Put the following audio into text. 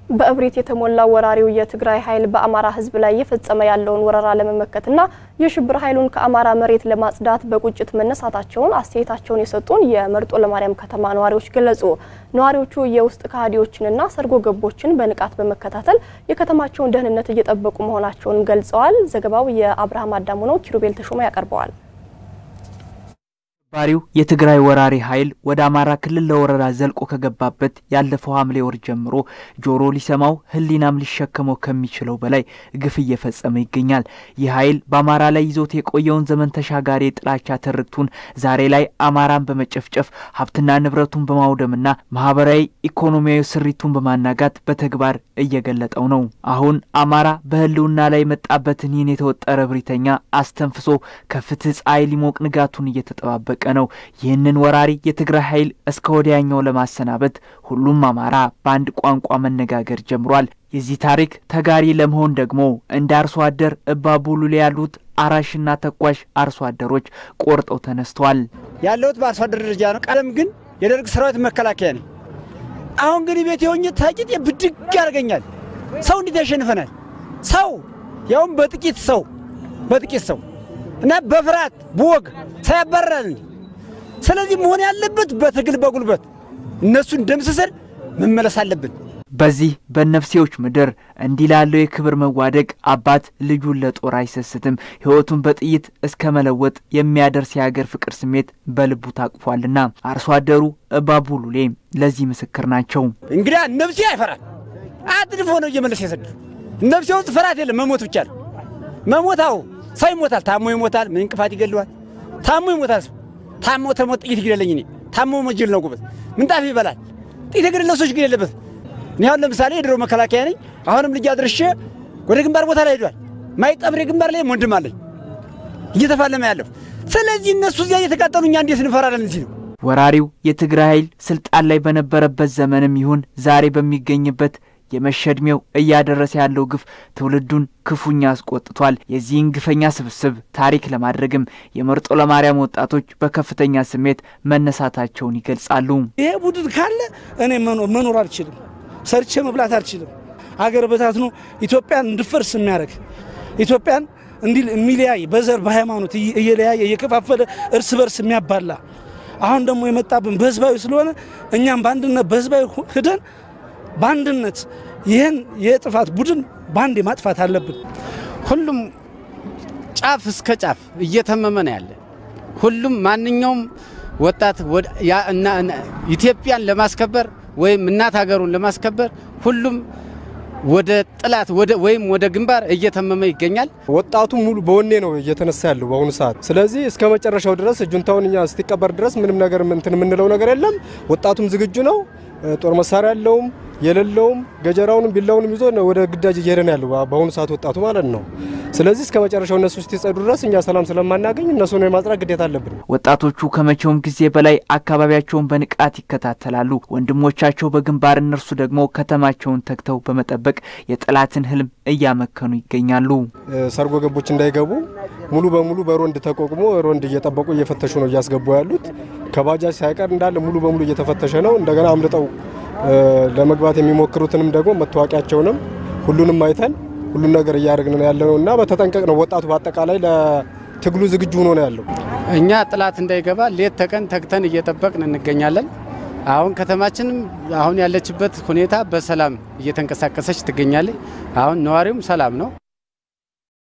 በእብሪት የተሞላው ወራሪው የትግራይ ኃይል በአማራ ሕዝብ ላይ እየፈጸመ ያለውን ወረራ ለመመከትና የሽብር ኃይሉን ከአማራ መሬት ለማጽዳት በቁጭት መነሳታቸውን አስተያየታቸውን የሰጡን የመርጦ ለማርያም ከተማ ነዋሪዎች ገለጹ። ነዋሪዎቹ የውስጥ ከሃዲዎችንና ሰርጎ ገቦችን በንቃት በመከታተል የከተማቸውን ደህንነት እየጠበቁ መሆናቸውን ገልጸዋል። ዘገባው የአብርሃም አዳሙ ነው። ኪሩቤል ተሾመ ያቀርበዋል። ባሪው የትግራይ ወራሪ ኃይል ወደ አማራ ክልል ለወረራ ዘልቆ ከገባበት ያለፈው ሐምሌ ወር ጀምሮ ጆሮ ሊሰማው ሕሊናም ሊሸከመው ከሚችለው በላይ ግፍ እየፈጸመ ይገኛል። ይህ ኃይል በአማራ ላይ ይዞት የቆየውን ዘመን ተሻጋሪ የጥላቻ ትርክቱን ዛሬ ላይ አማራን በመጨፍጨፍ ሀብትና ንብረቱን በማውደምና ማህበራዊ ኢኮኖሚያዊ ስሪቱን በማናጋት በተግባር እየገለጠው ነው። አሁን አማራ በህልውና ላይ የመጣበትን ይህን የተወጠረ እብሪተኛ አስተንፍሶ ከፍትህ ፀሐይ ሊሞቅ ንጋቱን እየተጠባበቀ ነው። ይህንን ወራሪ የትግራይ ኃይል እስከ ወዲያኛው ለማሰናበት ሁሉም አማራ በአንድ ቋንቋ መነጋገር ጀምሯል። የዚህ ታሪክ ተጋሪ ለመሆን ደግሞ እንደ አርሶ አደር እባቡሉሌ ያሉት አራሽና ተኳሽ አርሶ አደሮች ቆርጠው ተነስተዋል። ያለሁት በአርሶ አደር ደረጃ ነው። ቀደም ግን የደርግ ሰራዊት መከላከያ ነኝ። አሁን ግን ቤት የሆኜ ታቂት ብድግ ያደርገኛል። ሰው እንዴት ያሸንፈናል? ሰው ያውም በጥቂት ሰው በጥቂት ሰው እና በፍርሃት በወግ ሳያባራል። ስለዚህ መሆን ያለበት በትግል በጉልበት እነሱን ደምስሰን መመለስ አለብን። በዚህ በነፍሴዎች ምድር እንዲህ ላለው የክብር መዋደቅ አባት ልጁን ለጦር አይሰስትም። ሕይወቱን በጥይት እስከ መለወጥ የሚያደርስ የሀገር ፍቅር ስሜት በልቡ ታቅፏልና አርሶ አደሩ እባቡ ሉሌ ለዚህ ምስክር ናቸው። እንግዲያ ነፍሴ አይፈራል። አጥድፎ ነው እየመለስ የሰዱ ነፍሴ ውስጥ ፍርሃት የለም። መሞት ብቻ ነው መሞታው። ሰው ይሞታል፣ ታሞ ይሞታል። ምን እንቅፋት ይገለዋል? ታሞ ይሞታል። ሰው ታሞ ተሞት ጥይት ይግደለኝ። እኔ ታሞ መጅል ነው ጎበዝ። ምንጣፍ ይበላል። ጥይት የገደለው ሰዎች ግን የለበት እኔ አሁን ለምሳሌ የድሮ መከላከያ ነኝ። አሁንም ልጅ አድርሼ ወደ ግንባር ቦታ ላይ ሄዷል። ማይጠብሬ ግንባር ላይ ወንድም አለኝ እየተፋለመ ያለሁ። ስለዚህ እነሱ እዚያ እየተቃጠሉ እኛ እንዴት እንፈራለን? እዚህ ነው ወራሪው የትግራይ ኃይል ስልጣን ላይ በነበረበት ዘመንም ይሁን ዛሬ በሚገኝበት የመሸ ዕድሜው እያደረሰ ያለው ግፍ ትውልዱን ክፉኛ አስቆጥቷል። የዚህን ግፈኛ ስብስብ ታሪክ ለማድረግም የመርጦ ለማርያም ወጣቶች በከፍተኛ ስሜት መነሳታቸውን ይገልጻሉ። ይሄ ቡድን ካለ እኔ መኖር አልችልም፣ ሰርቼ መብላት አልችልም። አገር በታትኖ ኢትዮጵያን እንድፈርስ የሚያደርግ ኢትዮጵያን እንዲህ የሚለያይ በዘር በሃይማኖት እየለያየ እየከፋፈለ እርስ በርስ የሚያባላ አሁን ደግሞ የመጣብን በህዝባዊ ስለሆነ እኛም በአንድነት በህዝባዊ ሂደን በአንድነት ይህን የጥፋት ቡድን በአንድ ማጥፋት አለብን። ሁሉም ጫፍ እስከ ጫፍ እየተመመ ነው ያለ። ሁሉም ማንኛውም ወጣት ኢትዮጵያን ለማስከበር ወይም እናት ሀገሩን ለማስከበር ሁሉም ወደ ጥላት ወይም ወደ ግንባር እየተመመ ይገኛል። ወጣቱ ሙሉ በወኔ ነው እየተነሳ ያለው በአሁኑ ሰዓት። ስለዚህ እስከ መጨረሻው ድረስ ጁንታውን እኛ እስቲቀበር ድረስ ምንም ነገር እንትን የምንለው ነገር የለም። ወጣቱም ዝግጁ ነው። ጦር መሳሪያ ያለውም የሌለውም ገጀራውንም ቢላውንም ይዞ ወደ ግዳጅ እየሄደ ነው ያለው በአሁኑ ሰዓት ወጣቱ ማለት ነው። ስለዚህ እስከ መጨረሻው እነሱ እስኪጸዱ ድረስ እኛ ሰላም ስለማናገኝ እነሱን የማጽዳት ግዴታ አለብን። ወጣቶቹ ከመቼውም ጊዜ በላይ አካባቢያቸውን በንቃት ይከታተላሉ። ወንድሞቻቸው በግንባር እነርሱ ደግሞ ከተማቸውን ተግተው በመጠበቅ የጠላትን ህልም እያመከኑ ይገኛሉ። ሰርጎ ገቦች እንዳይገቡ ሙሉ በሙሉ በሮንድ ተቋቁሞ ሮንድ እየጠበቁ እየፈተሹ ነው እያስገቡ ያሉት። ከባጃጅ ሳይቀር እንዳለ ሙሉ በሙሉ እየተፈተሸ ነው። እንደገና አምልጠው ለመግባት የሚሞክሩትንም ደግሞ መታወቂያቸውንም ሁሉንም አይተን ሁሉን ነገር እያደረግን ያለ ነው እና በተጠንቀቅ ነው። ወጣቱ በአጠቃላይ ለትግሉ ዝግጁ ሆኖ ነው ያለው። እኛ ጥላት እንዳይገባ ሌት ተቀን ተግተን እየጠበቅን እንገኛለን። አሁን ከተማችንም አሁን ያለችበት ሁኔታ በሰላም እየተንቀሳቀሰች ትገኛለች። አሁን ነዋሪውም ሰላም ነው።